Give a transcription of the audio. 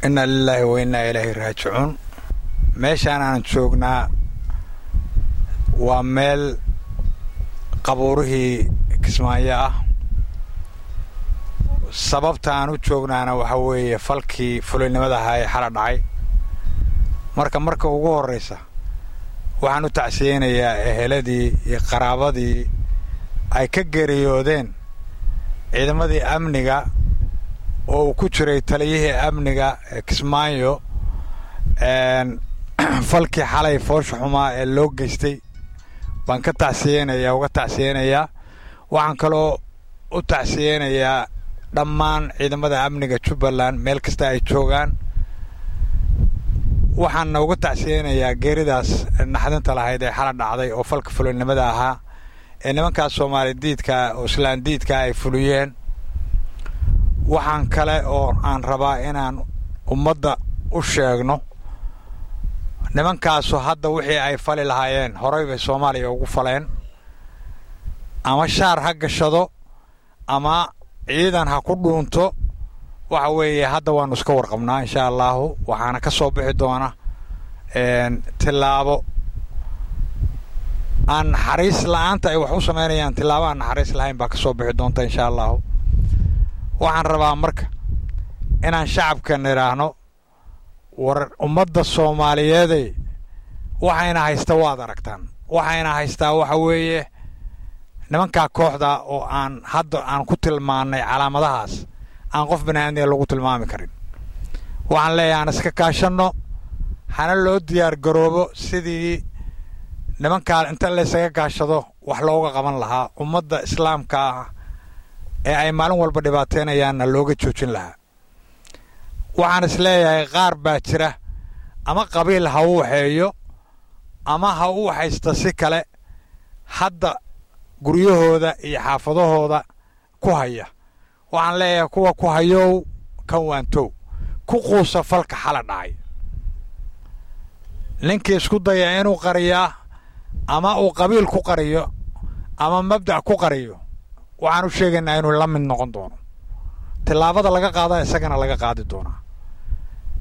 inna lilaahi wa innaa ilaahi raajicuun meeshaan aan joognaa waa meel qabuurihii kismaayo ah sababta aan u joognaana waxaa weeye falkii fulinimada ahaa ee xala dhacay marka marka ugu horraysa waxaan u tacsiyeynayaa eheladii iyo qaraabadii ay ka geeriyoodeen ciidamadii amniga oo uu ku jiray taliyihii amniga ee kismaayo falkii xalay foosha xumaa ee loo geystay baan ka tacsiyeynayaa uga tacsiyeynayaa waxaan kaloo u tacsiyeynayaa dhammaan ciidamada amniga jubbaland meel kasta ay joogaan waxaanna uga tacsiyeynayaa geeridaas naxdinta lahayd ee xala dhacday oo falka fulinimada ahaa ee nimankaas soomaali diidka oo islaan diidka ay fuliyeen waxaan kale oo aan rabaa inaan ummadda u sheegno nimankaasu hadda wixii ay fali lahaayeen horay bay soomaaliya ugu faleen ama shaar ha gashado ama ciidan ha ku dhuunto waxa weeye hadda waannu iska warqabnaa insha allaahu waxaana ka soo bixi doona tillaabo aan naxariis la-aanta ay wax u samaynayaan tillaabo aan naxariis lahayn baa ka soo bixi doonta insha allaahu waxaan rabaa marka inaan shacabkan idhaahno war ummadda soomaaliyeeday waxayna haysta waad aragtaan waxayna haystaa waxa weeye nimankaa kooxda oo aan hadda aan ku tilmaannay calaamadahaas aan qof baniaadmiga lagu tilmaami karin waxaan leeyahay aan iska kaashanno hana loo diyaar garoobo sidii nimankaa inta laysaga kaashado wax looga qaban lahaa ummadda islaamka ah ee ay maalin walba dhibaateynayaanna looga joojin lahaa waxaan is leeyahay qaar baa jira ama qabiil ha u waxeeyo ama ha u waxaysta si kale hadda guryahooda iyo xaafadahooda ku haya waxaan leeyahay kuwa ku hayow kan waantow ku quusa falka xala dhacay ninkii isku daya inuu qariyaa ama uu qabiil ku qariyo ama mabdac ku qariyo waxaan u sheegaynaa inuu la mid noqon doono tillaabada laga qaada isagana laga qaadi doonaa